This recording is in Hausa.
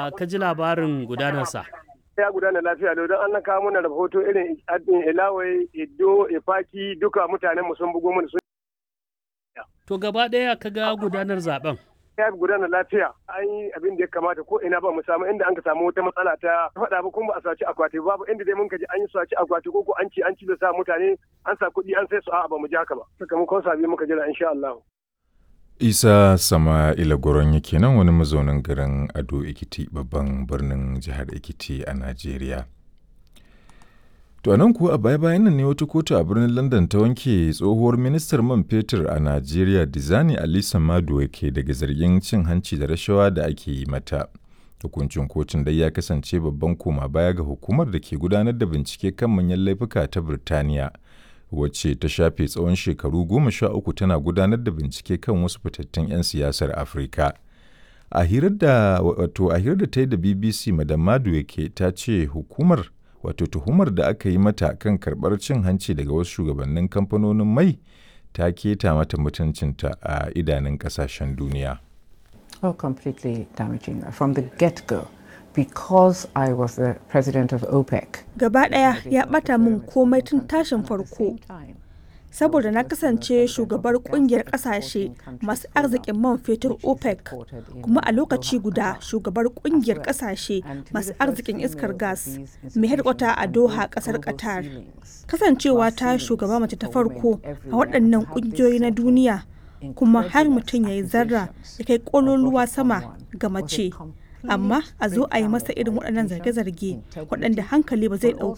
ya ka ji labarin gudanarsa? ya gudana lafiya lau don an kawo mana rahoto irin ilawai iddo ifaki duka mutanen mu sun bugo mana sun To gaba ɗaya ka ga gudanar zaben. ya gudana lafiya an yi abin da ya kamata ko ina ba mu samu inda an ka samu wata matsala ta faɗa ba kuma ba a saci akwati babu inda dai mun ka ji an yi saci akwati ko ko an ci an ci da sa mutane an sa kuɗi an sai su a'a ba mu ji haka ba sakamakon sabi muka jira insha Allah. Isa Sama'ila Goron yake nan wani mazaunin garin Ado Ekiti babban birnin jihar Ekiti a Najeriya. To nan kuwa a baya-bayan nan ne wata kotu a birnin London ta wanke tsohuwar ministar man fetur a Najeriya Dizani Alisa Maduwa ke daga zargin cin hanci da rashawa da ake yi mata. Hukuncin kotun dai ya kasance babban koma baya ga hukumar da ke gudanar da bincike kan manyan laifuka ta Birtaniya. wacce ta shafe tsawon shekaru goma sha uku tana gudanar da bincike kan wasu fitattun 'yan siyasar afirka a hirar da wato a hirar da ta yi da bbc madam maduweke ta ce hukumar wato tuhumar da aka yi mata kan karɓar cin hanci daga wasu shugabannin kamfanonin mai ta keta mata mutuncinta a idanun ƙasashen duniya Oh, completely damaging from the get-go. because I was the president of OPEC. Gaba ɗaya ya ɓata min komai tun tashin farko. Saboda na kasance shugabar kungiyar ƙasashe masu arzikin man fetur OPEC, kuma a lokaci guda shugabar kungiyar ƙasashe masu arzikin iskar gas mai hedkwata a Doha ƙasar Qatar. Kasancewa ta shugaba mace ta farko a waɗannan ƙungiyoyi na duniya, kuma har mutum ya yi zarra ya kai ƙololuwa sama ga mace. amma a zo a yi masa irin waɗannan zarge-zarge waɗanda hankali ba zai ɗauka